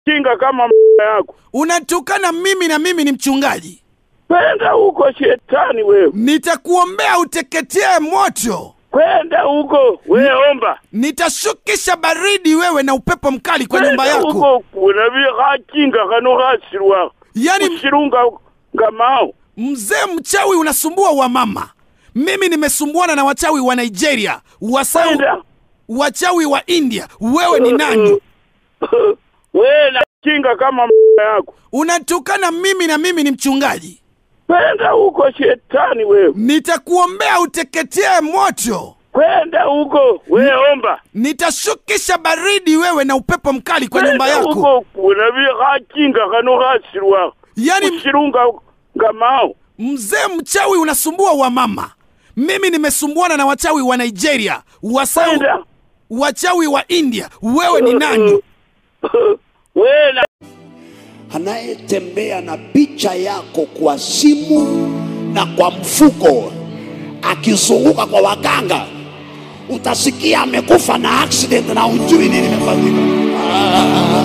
kinga kama m*** yako. Unatukana mimi na mimi ni mchungaji. Kwenda huko shetani wewe, Nitakuombea uteketee moto. kwenda huko wewe, omba Nitashukisha baridi wewe na upepo mkali kwa nyumba Kwenda yako. huko kunabi khakinga khano khasirwa Yaani kushirunga ngamao mzee mchawi unasumbua wa mama. Mimi nimesumbuana na wachawi wa Nigeria, wasau, kwenda wachawi wa India. Wewe ni nani? wewe na kinga kama m*** yako. Unatukana mimi na mimi ni mchungaji. Kwenda huko shetani wewe, Nitakuombea uteketee moto. kwenda huko wewe, omba Nitashukisha baridi wewe na upepo mkali kwa nyumba Kwenda yako. huko kunabi khakinga khano khasirwa Yaani kushirunga ngamao mzee mchawi unasumbua wa mama. Mimi nimesumbuana na wachawi wa Nigeria, wasau, kwenda wachawi wa India. Wewe ni nani? wewe na anayetembea na picha yako kwa simu na kwa mfuko akizunguka kwa waganga, utasikia amekufa na accident na ujui nini imefanyika. Ah.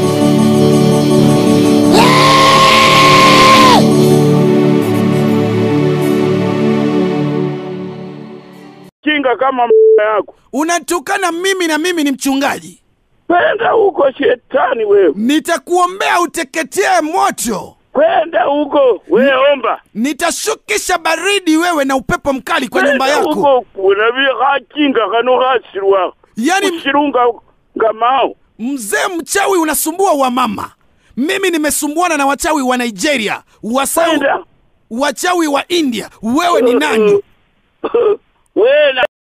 kinga kama m*** yako. Unatukana mimi na mimi ni mchungaji. Kwenda huko shetani wewe, Nitakuombea uteketee moto. kwenda huko wewe, omba Nitashukisha baridi wewe na upepo mkali kwa nyumba Kwenda yako. huko kunabi khakinga khano khasirwa Yaani kushirunga ngamao mzee mchawi unasumbua wa mama. Mimi nimesumbuana na wachawi wa Nigeria, wasau, kwenda wachawi wa India. Wewe ni nani? wewe na